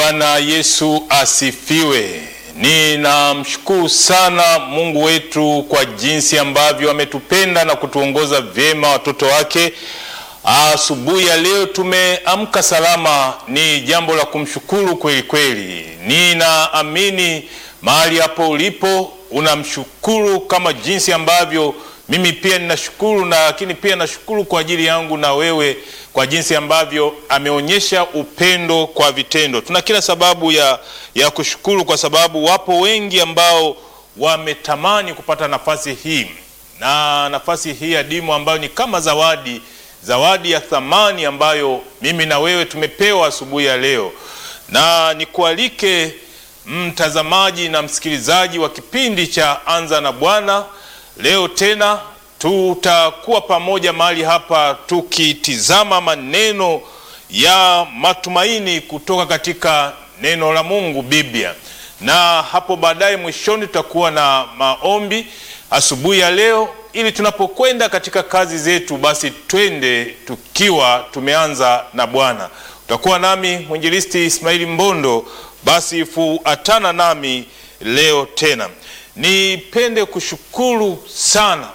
Bwana Yesu asifiwe. Ninamshukuru sana Mungu wetu kwa jinsi ambavyo ametupenda na kutuongoza vyema watoto wake. Asubuhi ya leo tumeamka salama, ni jambo la kumshukuru kweli kweli. Ninaamini mahali hapo ulipo unamshukuru kama jinsi ambavyo mimi pia ninashukuru, na lakini pia nashukuru kwa ajili yangu na wewe kwa jinsi ambavyo ameonyesha upendo kwa vitendo. Tuna kila sababu ya, ya kushukuru kwa sababu wapo wengi ambao wametamani kupata nafasi hii na nafasi hii adimu ambayo ni kama zawadi, zawadi ya thamani ambayo mimi na wewe tumepewa asubuhi ya leo, na nikualike mtazamaji na msikilizaji wa kipindi cha Anza na Bwana. Leo tena tutakuwa pamoja mahali hapa tukitizama maneno ya matumaini kutoka katika neno la Mungu, Biblia, na hapo baadaye mwishoni tutakuwa na maombi asubuhi ya leo, ili tunapokwenda katika kazi zetu, basi twende tukiwa tumeanza na Bwana. Utakuwa nami mwinjilisti Ismaili Mbondo, basi fuatana nami leo tena. Nipende kushukuru sana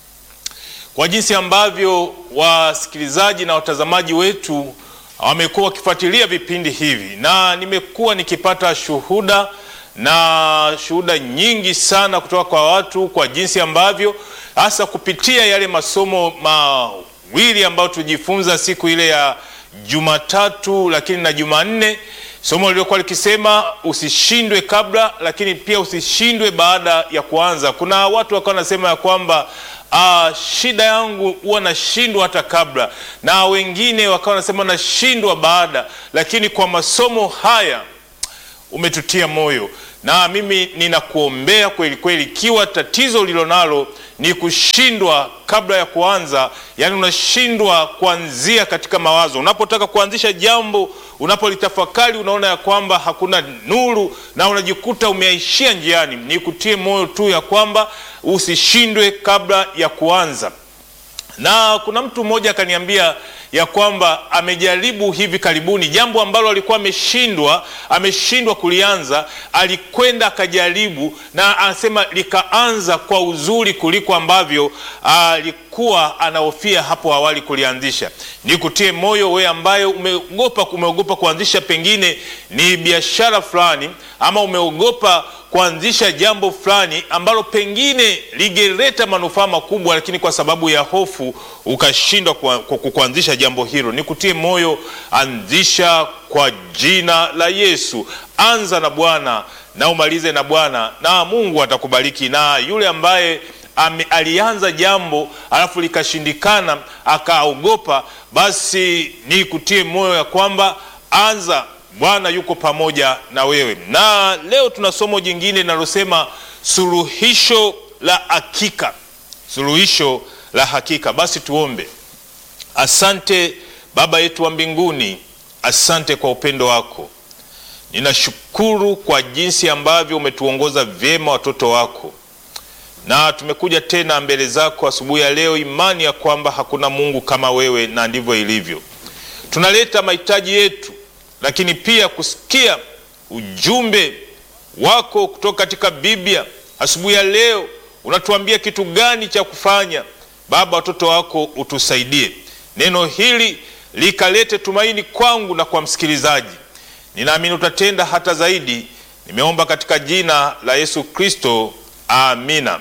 kwa jinsi ambavyo wasikilizaji na watazamaji wetu wamekuwa wakifuatilia vipindi hivi, na nimekuwa nikipata shuhuda na shuhuda nyingi sana kutoka kwa watu, kwa jinsi ambavyo hasa kupitia yale masomo mawili ambayo tulijifunza siku ile ya Jumatatu lakini na Jumanne, somo lililokuwa likisema usishindwe kabla, lakini pia usishindwe baada ya kuanza. Kuna watu wakawa wanasema ya kwamba Ah, shida yangu huwa nashindwa hata kabla, na wengine wakawa wanasema nashindwa baada, lakini kwa masomo haya umetutia moyo, na mimi ninakuombea kweli kweli, ikiwa tatizo ulilonalo ni kushindwa kabla ya kuanza, yaani unashindwa kuanzia katika mawazo, unapotaka kuanzisha jambo, unapolitafakari unaona ya kwamba hakuna nuru na unajikuta umeishia njiani, nikutie moyo tu ya kwamba usishindwe kabla ya kuanza. Na kuna mtu mmoja akaniambia ya kwamba amejaribu hivi karibuni jambo ambalo alikuwa ameshindwa ameshindwa kulianza, alikwenda akajaribu, na anasema likaanza kwa uzuri kuliko ambavyo alikuwa anahofia hapo awali kulianzisha. Nikutie moyo we ambaye umeogopa umeogopa kuanzisha pengine ni biashara fulani, ama umeogopa kuanzisha jambo fulani ambalo pengine lingeleta manufaa makubwa, lakini kwa sababu ya hofu ukashindwa kuanzisha jambo hilo. Nikutie moyo, anzisha kwa jina la Yesu. Anza na Bwana na umalize na Bwana, na Mungu atakubariki. Na yule ambaye ame, alianza jambo alafu likashindikana akaogopa, basi nikutie moyo ya kwamba anza Bwana yuko pamoja na wewe. Na leo tuna somo jingine linalosema suluhisho la hakika, suluhisho la hakika. Basi tuombe. Asante Baba yetu wa mbinguni, asante kwa upendo wako. Ninashukuru kwa jinsi ambavyo umetuongoza vyema watoto wako, na tumekuja tena mbele zako asubuhi ya leo, imani ya kwamba hakuna Mungu kama wewe, na ndivyo ilivyo. Tunaleta mahitaji yetu lakini pia kusikia ujumbe wako kutoka katika Biblia asubuhi ya leo. Unatuambia kitu gani cha kufanya? Baba, watoto wako utusaidie, neno hili likalete tumaini kwangu na kwa msikilizaji. Ninaamini utatenda hata zaidi. Nimeomba katika jina la Yesu Kristo, amina.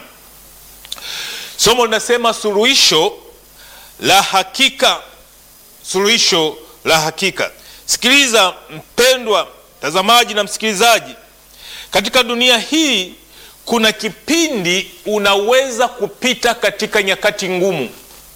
Somo linasema suluhisho la hakika, suluhisho la hakika. Sikiliza mpendwa mtazamaji na msikilizaji, katika dunia hii kuna kipindi unaweza kupita katika nyakati ngumu.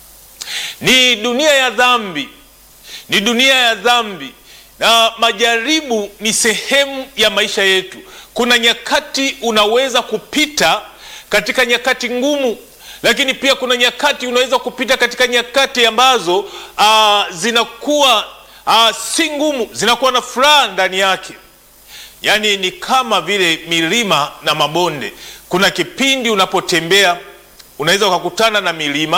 Ni dunia ya dhambi, ni dunia ya dhambi, na majaribu ni sehemu ya maisha yetu. Kuna nyakati unaweza kupita katika nyakati ngumu, lakini pia kuna nyakati unaweza kupita katika nyakati ambazo aa, zinakuwa Ah, si ngumu, zinakuwa na furaha ndani yake. Yaani ni kama vile milima na mabonde. Kuna kipindi unapotembea unaweza ukakutana na milima,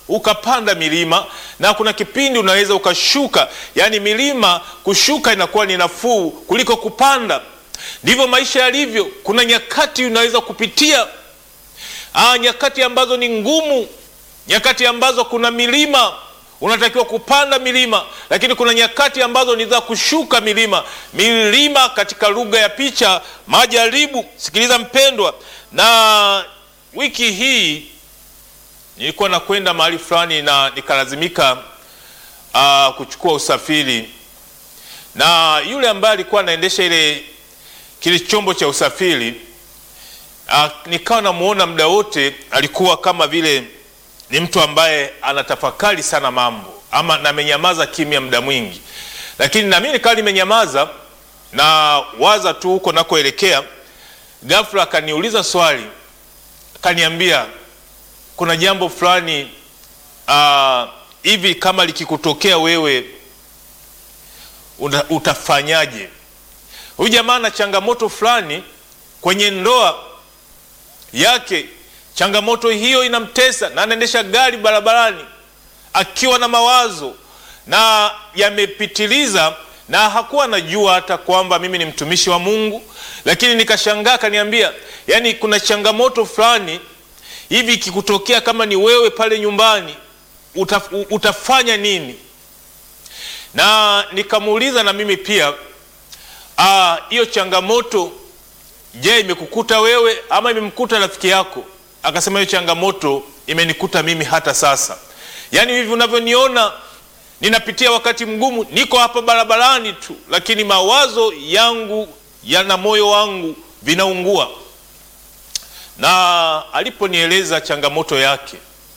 ukapanda milima na kuna kipindi unaweza ukashuka. Yaani milima kushuka inakuwa ni nafuu kuliko kupanda. Ndivyo maisha yalivyo. Kuna nyakati unaweza kupitia aa, nyakati ambazo ni ngumu, nyakati ambazo kuna milima unatakiwa kupanda milima, lakini kuna nyakati ambazo ni za kushuka milima. Milima katika lugha ya picha, majaribu. Sikiliza mpendwa, na wiki hii nilikuwa nakwenda mahali fulani na nikalazimika uh, kuchukua usafiri, na yule ambaye alikuwa anaendesha ile kile chombo cha usafiri uh, nikawa namuona muda wote alikuwa kama vile ni mtu ambaye anatafakari sana mambo ama namenyamaza kimya muda mwingi, lakini nami nikawa nimenyamaza na waza tu huko nakoelekea. Ghafla akaniuliza swali, akaniambia kuna jambo fulani hivi, uh, kama likikutokea wewe uta, utafanyaje? Huyu jamaa na changamoto fulani kwenye ndoa yake changamoto hiyo inamtesa na anaendesha gari barabarani akiwa na mawazo na yamepitiliza, na hakuwa anajua hata kwamba mimi ni mtumishi wa Mungu. Lakini nikashangaa, akaniambia, yani kuna changamoto fulani hivi ikikutokea kama ni wewe pale nyumbani utaf, utafanya nini? Na nikamuuliza na mimi pia hiyo changamoto, je, imekukuta wewe ama imemkuta rafiki yako? Akasema hiyo changamoto imenikuta mimi hata sasa. Yaani hivi unavyoniona ninapitia wakati mgumu, niko hapa barabarani tu, lakini mawazo yangu yana moyo wangu vinaungua. Na aliponieleza changamoto yake,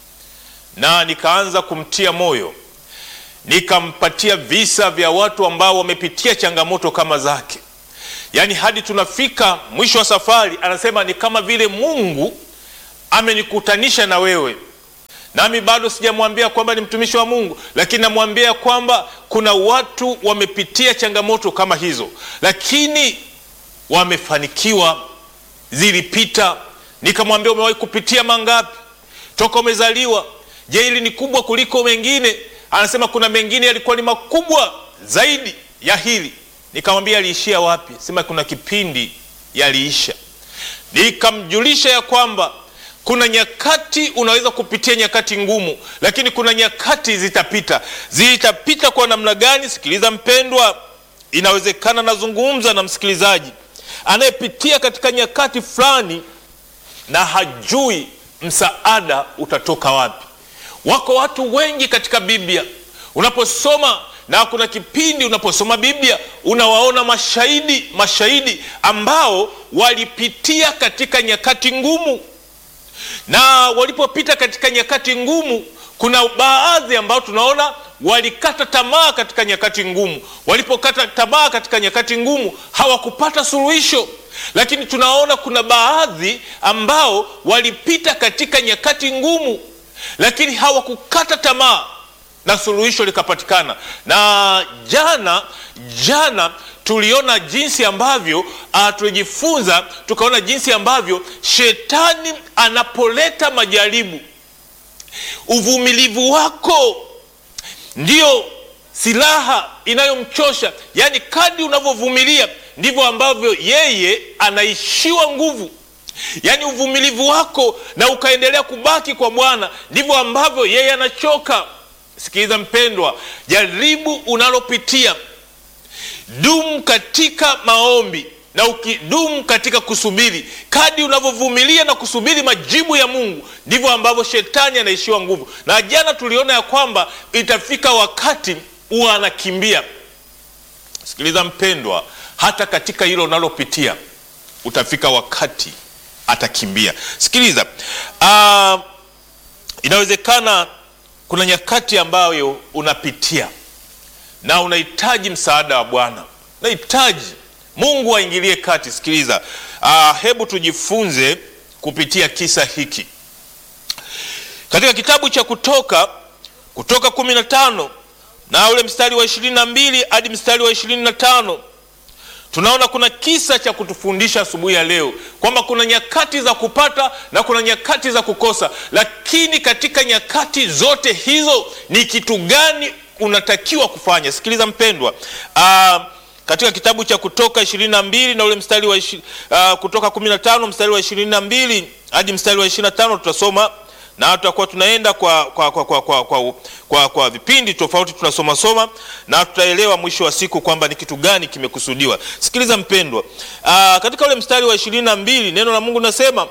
na nikaanza kumtia moyo, nikampatia visa vya watu ambao wamepitia changamoto kama zake, yaani hadi tunafika mwisho wa safari, anasema ni kama vile Mungu amenikutanisha na wewe, nami bado sijamwambia kwamba ni mtumishi wa Mungu, lakini namwambia kwamba kuna watu wamepitia changamoto kama hizo, lakini wamefanikiwa, zilipita. Nikamwambia umewahi kupitia mangapi toka umezaliwa? Je, hili ni kubwa kuliko mengine? Anasema kuna mengine yalikuwa ni makubwa zaidi ya hili. Nikamwambia aliishia wapi? Sema kuna kipindi yaliisha. Nikamjulisha ya kwamba kuna nyakati unaweza kupitia nyakati ngumu, lakini kuna nyakati zitapita. Zitapita kwa namna gani? Sikiliza mpendwa, inawezekana nazungumza na msikilizaji anayepitia katika nyakati fulani na hajui msaada utatoka wapi. Wako watu wengi katika Biblia unaposoma, na kuna kipindi unaposoma Biblia unawaona mashahidi, mashahidi ambao walipitia katika nyakati ngumu na walipopita katika nyakati ngumu, kuna baadhi ambao tunaona walikata tamaa katika nyakati ngumu. Walipokata tamaa katika nyakati ngumu, hawakupata suluhisho. Lakini tunaona kuna baadhi ambao walipita katika nyakati ngumu, lakini hawakukata tamaa na suluhisho likapatikana. Na jana jana tuliona jinsi ambavyo uh, tulijifunza tukaona jinsi ambavyo shetani anapoleta majaribu, uvumilivu wako ndio silaha inayomchosha. Yaani, kadi unavyovumilia ndivyo ambavyo yeye anaishiwa nguvu. Yaani, uvumilivu wako na ukaendelea kubaki kwa Bwana ndivyo ambavyo yeye anachoka. Sikiliza mpendwa, jaribu unalopitia dumu katika maombi na ukidumu katika kusubiri. Kadi unavyovumilia na kusubiri majibu ya Mungu ndivyo ambavyo shetani anaishiwa nguvu. Na jana tuliona ya kwamba itafika wakati huwa anakimbia. Sikiliza mpendwa, hata katika hilo unalopitia utafika wakati atakimbia. Sikiliza, uh, inawezekana kuna nyakati ambayo unapitia na unahitaji msaada wa Bwana, unahitaji Mungu aingilie kati. Sikiliza, uh, hebu tujifunze kupitia kisa hiki katika kitabu cha Kutoka, Kutoka kumi na tano na ule mstari wa ishirini na mbili hadi mstari wa ishirini na tano tunaona kuna kisa cha kutufundisha asubuhi ya leo kwamba kuna nyakati za kupata na kuna nyakati za kukosa, lakini katika nyakati zote hizo ni kitu gani unatakiwa kufanya? Sikiliza mpendwa, uh, katika kitabu cha Kutoka ishirini na mbili na ule mstari wa ishi, uh, Kutoka kumi na tano mstari wa ishirini na mbili hadi mstari wa ishirini na tano tutasoma na tutakuwa tunaenda kwa, kwa, kwa, kwa, kwa, kwa, kwa, kwa vipindi tofauti tunasoma soma na tutaelewa mwisho wa siku kwamba ni kitu gani kimekusudiwa. Sikiliza mpendwa, aa, katika ule mstari wa ishirini na mbili neno la Mungu nasema,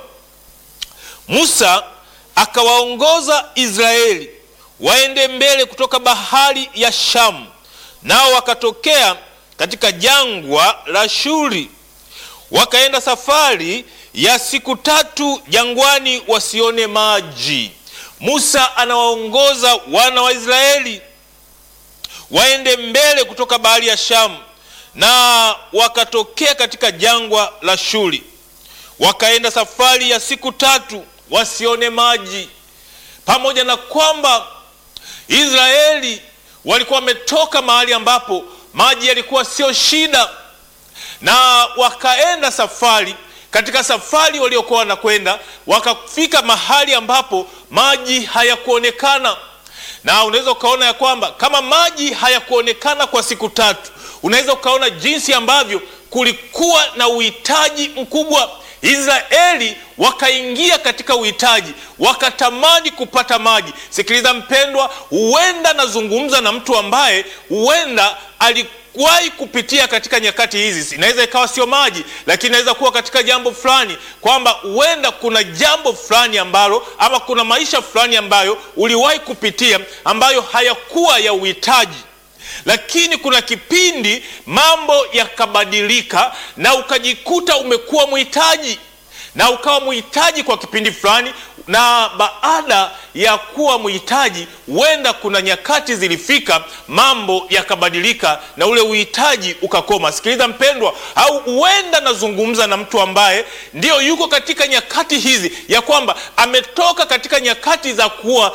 Musa akawaongoza Israeli waende mbele kutoka bahari ya Shamu, nao wakatokea katika jangwa la Shuri, wakaenda safari ya siku tatu jangwani wasione maji. Musa anawaongoza wana wa Israeli waende mbele kutoka bahari ya Shamu, na wakatokea katika jangwa la Shuri, wakaenda safari ya siku tatu wasione maji. Pamoja na kwamba Israeli walikuwa wametoka mahali ambapo maji yalikuwa sio shida, na wakaenda safari katika safari waliokuwa wanakwenda wakafika mahali ambapo maji hayakuonekana, na unaweza ukaona ya kwamba kama maji hayakuonekana kwa siku tatu, unaweza ukaona jinsi ambavyo kulikuwa na uhitaji mkubwa. Israeli wakaingia katika uhitaji, wakatamani kupata maji. Sikiliza mpendwa, huenda nazungumza na mtu ambaye huenda wahi kupitia katika nyakati hizi. Inaweza ikawa sio maji, lakini inaweza kuwa katika jambo fulani, kwamba huenda kuna jambo fulani ambalo ama kuna maisha fulani ambayo uliwahi kupitia ambayo hayakuwa ya uhitaji, lakini kuna kipindi mambo yakabadilika na ukajikuta umekuwa mhitaji na ukawa mhitaji kwa kipindi fulani, na baada ya kuwa mhitaji, huenda kuna nyakati zilifika, mambo yakabadilika na ule uhitaji ukakoma. Sikiliza mpendwa, au huenda nazungumza na mtu ambaye ndiyo yuko katika nyakati hizi, ya kwamba ametoka katika nyakati za kuwa